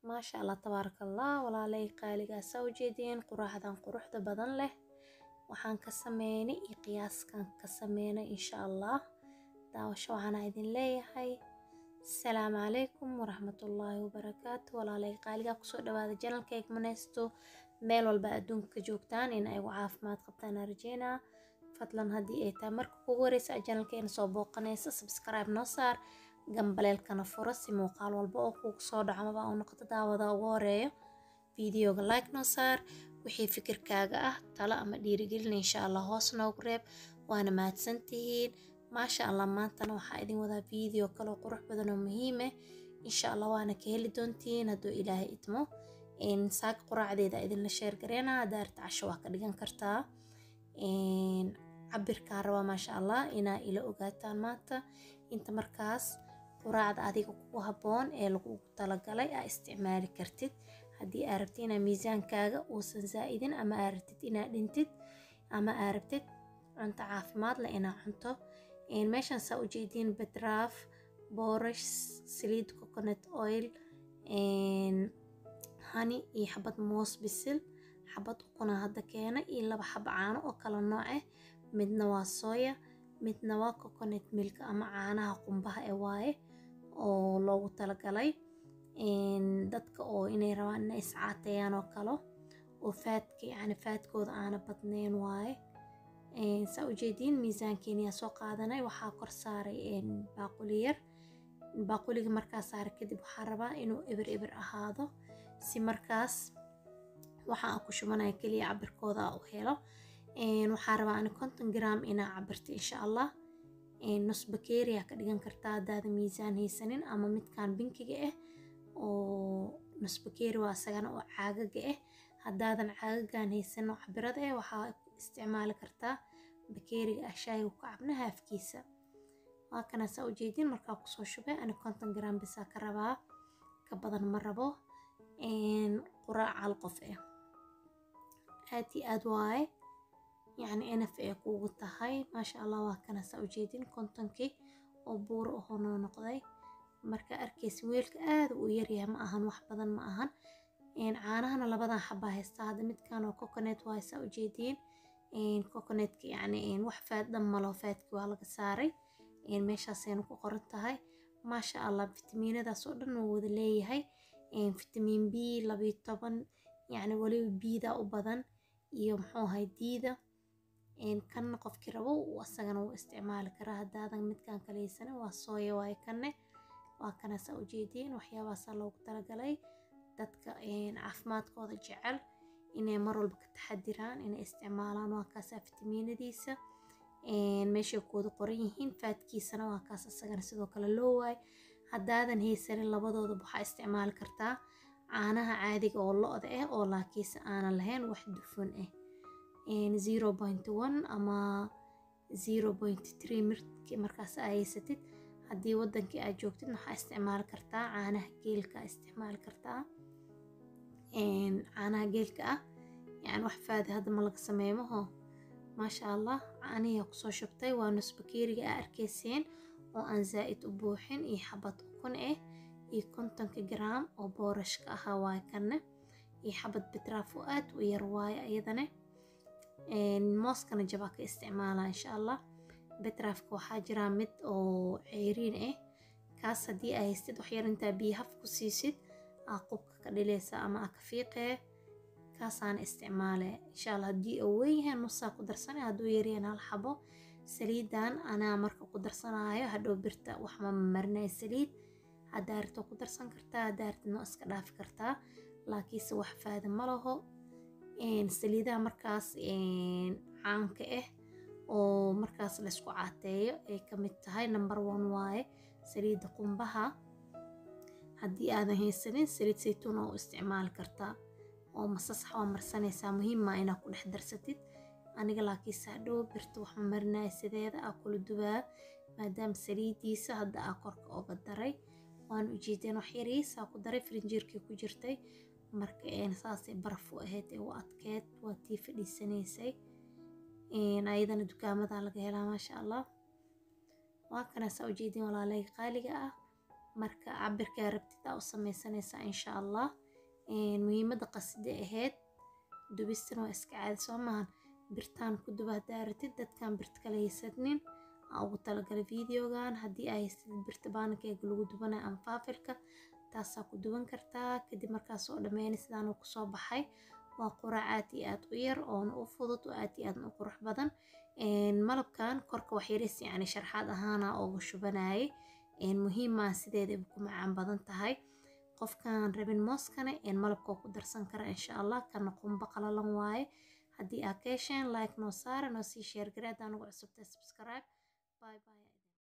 maasha allah tabaaraka allah walaalay qaaligaa saa ujeediin quraacdan quruxda badan leh waxaan ka sameynay iyo qiyaaskan ka sameynay insha allah daawasho waxaana idin leeyahay asalaamu calaykum waraxmatullaahi wabarakaatu walaalay qaaligaa kusoo dhawaada janalkayga maneysto meel walba adduunka joogtaan in ay caafimaad qabtaan rajeynaa fadlan haddii ay tahay marka kugu horeysa janalkeena soo booqanaysa subscribe noo saar gambaleelkana furo si muuqaal walba oo kugu soo dhaco amaba uu noqoto daawada ugu horeeyo fideoga like noo saar wixii fikirkaaga ah talo ama dhiirigelin insha allah hoos noogu reeb waana mahadsantihiin maasha allah maantana waxaa idin wadaa video kaloo qurux badan oo muhiim ah insha allah waana ka heli doontiin hadduu ilaahay idmo saaka quraacdeeda idinla sheer gareena daarta casho waa ka dhigan kartaa cabirkaa rabaa maasha allah inaa ila ogaataan maanta inta markaas quraacda adiga kugu habboon ee lagugu talagalay aa isticmaali kartid haddii aa rabtid inaa miisaankaaga uusan zaa'idin ama aa rabtid inaa dhintid ama aa rabtid cunto caafimaad leh inaa cunto meeshan saa ujeediin bedraaf boorash saliid coconut oil hani iyo xabad moos bisil xabad ukuna hadda keena iyo laba xaba caano oo kala nooc ah midna waa sooya midna waa coconut milk ama caanaha qumbaha ee waaye oo loogu talagalay dadka oo inay rabaan inay iscaateeyaan oo kalo oo faadka yacni faadkooda aana badnayn waaye saa ujeediin miisaankeeniyaa soo qaadanay waxaa kor saaray baaquli yar baaquliga markaa saaray kadib waxaa rabaa inuu eber eber ahaado si markaas waxa aan ku shubanaya keliya cabirkooda u helo waxaa rabaa ani konton gram inaa cabirto insha allah nus bakeeriya ka dhigan kartaa haddaada miisaan haysanin ama midkan binkiga ah oo nus bakeeri waa isagana oo caagaga ah haddaadan caagagan haysanin oo cabirada ah waxaa isticmaali kartaa bakeeriga ah shaayiga ku cabna haafkiisa waa kana saa ujeedin markaa kusoo shubay ani konton gram bisaa ka rabaa ka badan ma rabo quraac hal qof ah aad iyo aad waaye yacni enaf ee kuugu tahay maasha allah waa kana saa ujeedin kontonkii oo buuro ahoo noo noqday marka arkaysa weelka aad uu yaryahay ma ahan wax badan ma ahan caanahana labadan xabaa haystaa hadda midkan oo coconut waaye saa ujeediin coconutka yacni wax faad dhan malo faadkii waa laga saaray meeshaasayna ku qoran tahay maasha allah fitamiinadaas oo dhan wuu wada leeyahay fitamiin b labiyo toban yacni weliba biida u badan iyo muxuu ahay diida kanna qofkii rabo asagana wuu isticmaali karaa haddaadan midkan kaleysana waa sooya waaye kanne waa kana saa ujeediin waxyaabahaasaa loogu talagalay dadka caafimaadkooda jecel inay mar walba ka taxadiraan inay isticmaalaan waa kaasaa fitamiinadiisa meeshay kooda qoran yihiin faadkiisana waa kaas isagana sidoo kale loo waaye haddaadan haysanin labadooda waxaa isticmaali kartaa caanaha caadiga oo lo-da ah oo laakiinse aanan lahayn wax dufan ah zero point one ama zero point three mirki markaas aa haysatid haddii wadankii aad joogtid waxaa isticmaali kartaa caanaha geelka isticmaali kartaa caanaha geelka ah yani wax faadi hadda ma laga sameeyo maho maasha allah caanihiyaa kusoo shubtay waa nus bakeeriga aa arkayseen oo aan zaa'id u buuxin iyo xabad ukun ah iyo kontonka gram oo boorashka ahaa waaye kanne iyo xabad betraaf oo aad u yar waaye ayadana mooskana jabaa ka isticmaalaa insha allah betraafka waxaa jiraa mid oo ceyriin ah kaas haddii aa haystid waxyar intaa biyo haf ku siisid aa qubka ka dhileysa ama aa ka fiiqee kaasaana isticmaale insha allah haddii uu weynyahay nusaa ku darsanay hadduu yaryahan hal xabo saliidan anaa marka ku darsanaayo hadhow birta wax ma marinaya saliid haddaa rabto ku darsan kartaa haddaa rabtid noo iska dhaafi kartaa laakiinse wax faada ma laho saliidaha markaas caanka ah oo markaas laysku caateeyo ay ka mid tahay number one waaye saliidda qumbaha haddii aadan haysanin saliid saytuun oo u isticmaali kartaa oo masasax waa marsanaysaa muhiimmaa inaad ku dhex darsatid aniga laakiinse hadhow birta wax ma marinaya sideeda aa kula dubaa maadaama saliidiisa hadda aa korka oga daray waan ujeedeen wax yariisaa ku daray firinjeerkii ku jirtay marka saasay baraf u ahayd ee u adkeed waa tii fadhiisanaysay ayadana dukaamada laga helaa maasha allah waa kana saa ujeedin walaalay qaaliga ah marka cabirkaa rabtid aa u sameysanaysaa insha allah muhiimadda qasida ahayd dubistan waa iska caadi soo maahan birtaan ku duba haddaa ratid dadkan birta kala haysanin aa ugu talagalay videogan haddii aa haysatid birta baanakeega lagu dubanayo ama faafilka taasaa ku duban kartaa kadib markaas oo dhammeynay sidaan uu kusoo baxay waa quraac aad iyo aad u yar oona u fudud oo aad iyo aad u qurux badan malabkan korka wax yaris yacni sharxaad ahaana uga shubanayay muhiimaa sideeda ku macaan badan tahay qofkaan rabin mooskane malabka ku darsan kara insha allah kana qumba qalalan waaye haddii aa ka hesheen like noo saara noo sii sheer gare haddaan ugu cusubtahay subscribe bye bye